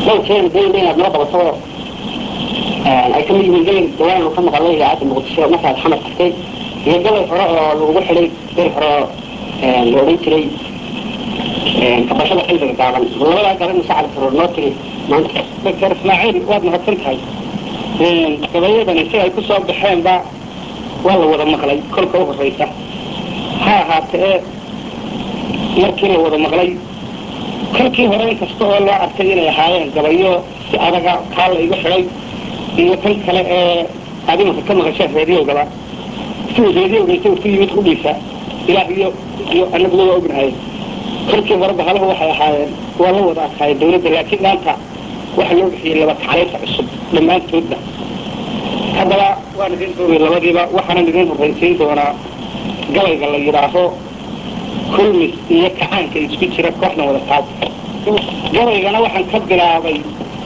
dhowrkeeda dayda inaad noo qabato ay kamid yihiin gabay dawaan lagu ka maqalay idaacadda muqdisho markaad xamar tagtay iyo gabay hore oo lagugu xidhay gabay hore oo la odhan jiray kabashada xilliga gaaban labadaa gaban musacad karoor noo tiri maanta doctor ismaaciil waad mahadsan tahay gabayadani si ay ku soo baxeenba waa la wada maqlay kolka u horreysa ha ahaatee markii la wada maqlay kolkii hore inkasta oo loo arkay inay ahaayeen gabayo si adaga kaa la igu xidhay iyo kan kale ee aad imanka ka maqasheen reediogaba siduu reediyoga isagu ku yimid kudhiisa ilaah iyo iyo anaguba waa ognahay kolkii hore bahalahu waxay ahaayeen waa la wada adkaayeen dawladda laakiin maanta waxa loo bixiyey laba kaclaysa cusub dhammaantoodba haddaba waan idin doogay labadiiba waxaanan idin horraysiin doonaa gabayga la yidhaaho kulmis iyo kacaanka isku jira kooxdan wada taab gabaygana waxaan ka bilaabay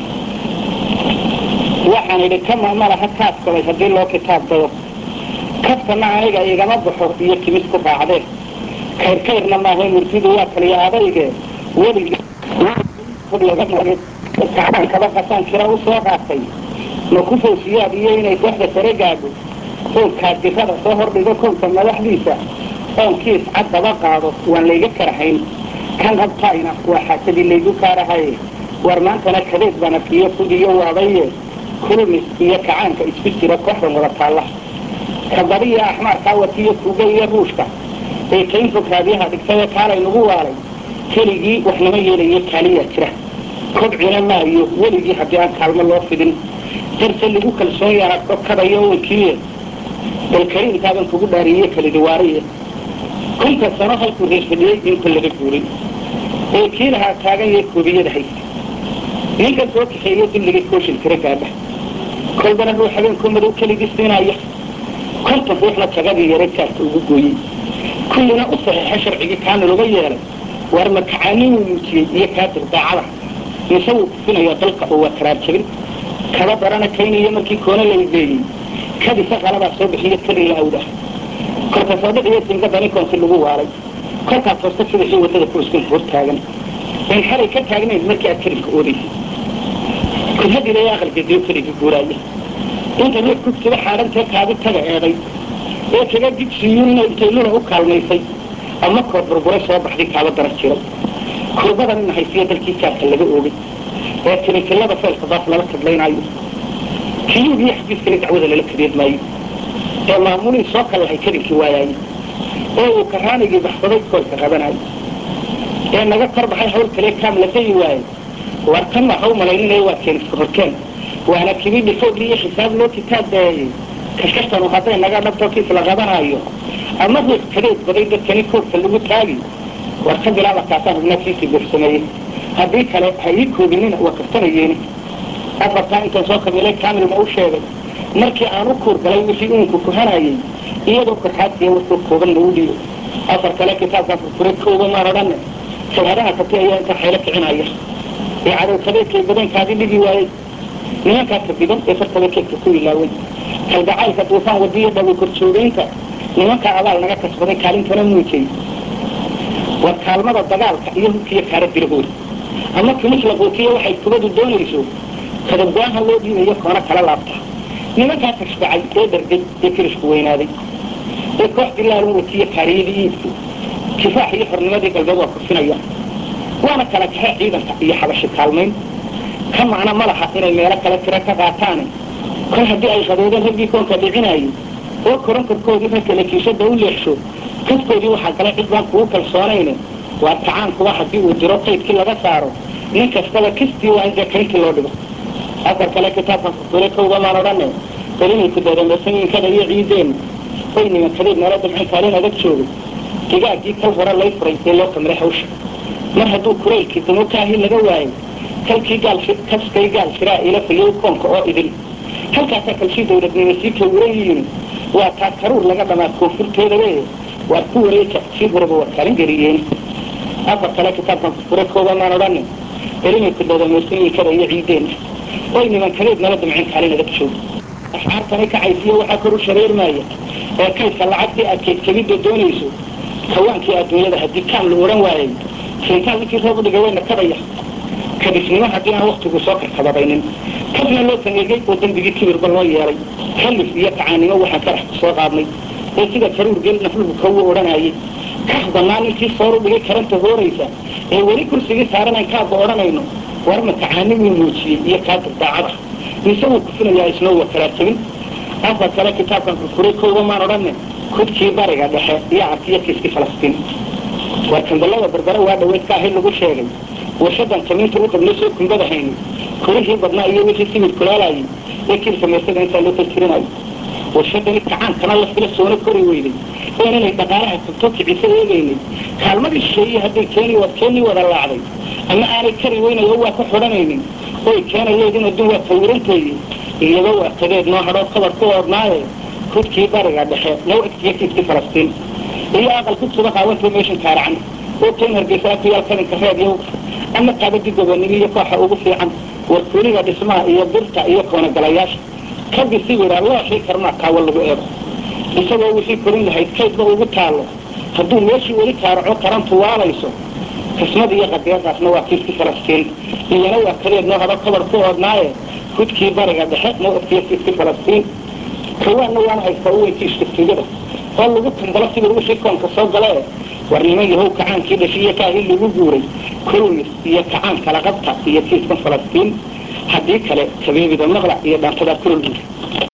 waxaan idhi kama malaha kaadkabay haddii loo kitaab dado kafkana aniga igama baxo iyo timis ku raacdee kayrkayrna maaha murtidu waa kaliya adayge weligii kacaankaba qasaan kira u soo qaatay ma ku fawsiyaad iyo inay kooxda sare gaadho oonkaa dirada soo hordhigo kownka madaxdiisa oonkiis cad daba qaado waan layga karahayn kan qabtaayna waa xaasadii laygu kaarahaye war maantana kadeed baan arkiyo fudiyo waadaye kulmis iyo kacaanka isku jira kooxdan wada taalla kabadiya axmaarkaa watiyo kuuga iyo ruushka ee kayn fog raadiyaha dhigtay kaalay nagu waalay keligii waxnama yeelayo kaaliyaa jira kobcina maayo weligii haddii aan kaalmo loo fidin darse lagu kalsoon yaha kadayo wankiiye balkariimkaaban kugu dhaariye kalidiwaariye kunta sano halkuu reer fadhiyey inka laga guuray ee kii lahaa taagan yee koobiyada haysta ninkan soo kaxeeye dulligay kooshin tira gaadha kolbana ruu habeenkoo madow keligii siinaya konton ruuxna tagadii yare jaarka ugu gooyey kullina u saxiixa sharcigii kaana loga yeelay war makacaanii uu muujiyey iyo kaadir daacada mise wuu kufinayaa dalka oo waa karaar jabin kaba darana kayniyo markii koona la igeeyey kadisa qalabaa soo bixiyo kali la awdah kolka soo dhiciyo singada ninkoonsi lagu waaray kolkaas hoosta sidaxii wadada kuiskin hor taagan in xalay ka taagnayd markii aad kelibka oodaysay kudhadilay aqalgediyo keligii guuraaya inta ruux kugsiba xaadhantee kaadi taga eeday ee kaga digsiiyunna intay luna u kaalmaysay ama kood burburay soo baxday kaaba daran jiray kurbadan ina haysiyo dalkii jaarka laga oogay ee tinikilada feelka baas lala kadlaynaayo kiyuug iyo xafiiskana dacwada lala kadeed maayo ee maamulihii soo kallahay kadinkii waayaaye ee uu karaanigii baxsaday koolka rabanayo ee naga kor baxay hawl kale kaam la dayi waaye war tan waxa u malayninaya waa keeniska horkeen waana kibidhi dhifoogli iyo xisaab loo kitaab daayey kashkashtanu hadday naga dhabto kiis la qabanaayo ama ruux kadeed baday dadkani koobka lagu taagi war ka bilaaba kaasaan hubnaa kiisii buuxsameeyey haddii kale ha ii koobinina waa kaftanayeeni afartaa intaan soo kabilay kaamil ma u sheegay markii aan u kuur galay wixii uunku kuhanayey iyadoo korxaadkiiya warkuu koobanna u dhiibo afar kale kitaabkaan furfuray kooba maan odhanne sawhadaha kabti ayaa inta xaylo kicinaya ee cadow kabeedkay badankaadii dhigi waayey nimankaa kadiban ee fartaba keedka ku ilaaway kalgacaylka duufaan wadiyo dhawi korjoogaynta nimankaa abaal naga kasbaday kaalintana muujay war kaalmada dagaalka iyo hubkiiyo kaara dirahooda ama kimis la quutiyo waxay kubadu doonayso kadabgo-aanha loo dhiibayo koona kala laabta nimankaa tashbacay ee dhargay ee kirishku weynaaday ee koox dilaalun watiyo kaariyadii iibku kifaax iyo xornimadii galbeed waa kufinaya waana kala kaxe ciidanka iyo xabashi kaalmayn ka macno ma laha inay meelo kale tiro ka qaataane kol haddii ay qadoodeen raggii koonka dhicinaayey oo koronkorkoodii ragkale kiishada u leexsho kaskoodii waxaa galay cid baan kugu kalsoonayne waa tacaankuba haddii uu diro qaydkii laga saaro nin kastaba kistii waa in dekayntii loo dhigo afar kale kitaabkan furfuray kowda maan odhanne belinay ku dareemaysanyinkada iyo ciideen oy nimankadeed nala damcin kaalin adag joogay digaaggii kal hore lay furay ee loo kamray hawsha mar hadduu kulaylkii dumukaahi laga waayay kalkii gaal kaskay gaal shiraa ila fayow koonka oo idil halkaasaa kalshii dawladnimo sii kawuran yihiin waa taa karuur laga dhamaa koonfurteedabe waar ku wareeja sii horaba waa kaalin geliyeen afar kale kitaabkan furfure kooba maan odhanne elinay ku dadameysanyikada iyo ciideen oy nimankadeed nala damcin kaalin adag joog ashcaartani kacaysiyo waxaa kor u shareermaaya ee kaydka lacagtii aad keedkebidda doonayso kawaankii adduunyada haddii kaam la odhan waayey kintaal ninkii roob u dhigay wayna kadaya kadisnimo haddii aan waktigu soo karkababaynin kadna loo sameeyey oo dembigii kibirba loo yeelay kallif iyo kacaanimo waxaan karax ku soo qaadnay ee sida karuur gel nafluhu kawu odhanayay kax bannaan intii sooru dhigay karanta hooraysa ee weli kursigii saaranayn kaaba odhanayno warma kacaanimuu muujiyey iyo kaa duldaacada mise wuu kufinayaa isnoo wa kalaa tegin afar kale kitaabkan furfuray kooba maan odhanne kudkii bariga dhexe iyo arkiyo kiiskii falastiin war kandalada berbere waa dhaweyd ka ahay lagu sheegay warshadan tamiinta u qabnay soo kumbada hayni kulihii badnaa iyo wixii simid kulaalayay ee kiilka meesada intaa loo tirtirinayo warshadani kacaankana la fila soona kori weyday een inay dhaqaalaha tagto kicisa eegaynay kaalmadii shisheeyey hadday keeni keenii wada laacday ama aanay kari weynayo waa ka xodhanaynin oy keenayeedin adduun waa tawiranteeye iyadoo waqtadeed noo hadhoo kabar ku oodnaaye hudkii bariga dhexe noo egtiyo kiiskii falastiin iyo aqal ku suba qaawantoo meeshan kaaracan oo keen hargeysa ku yaal kalinka reebyow ama qaabadii gobonimo iyo kooxa ugu fiican warkuliga dhismaha iyo birta iyo koonagalayaasha kabisi wiraa loo shay karmaa kaawo lagu eego isagoo wixii korin lahayd kaydba ugu taallo hadduu meeshii weli kaaraco tarantu waalayso kismada iyo qadeedaasna waa kiiskii falastiin iyana waa kadeed noo hadho kabar ku oodnaaye hudkii bariga dhexe noo egtiyo kiiskii falastiin kawaanna waana haystaa u weyntii ishtigtigada oo lagu tumbalo sidii wixii koonka soo galee war niman yahow kacaankii dhashiiyo kaahii lagu guuray kulmis iyo kacaan kala qabta iyo kiiskan falastiin haddii kale kabeebida maqlac iyo dhaantadaa kulol guuri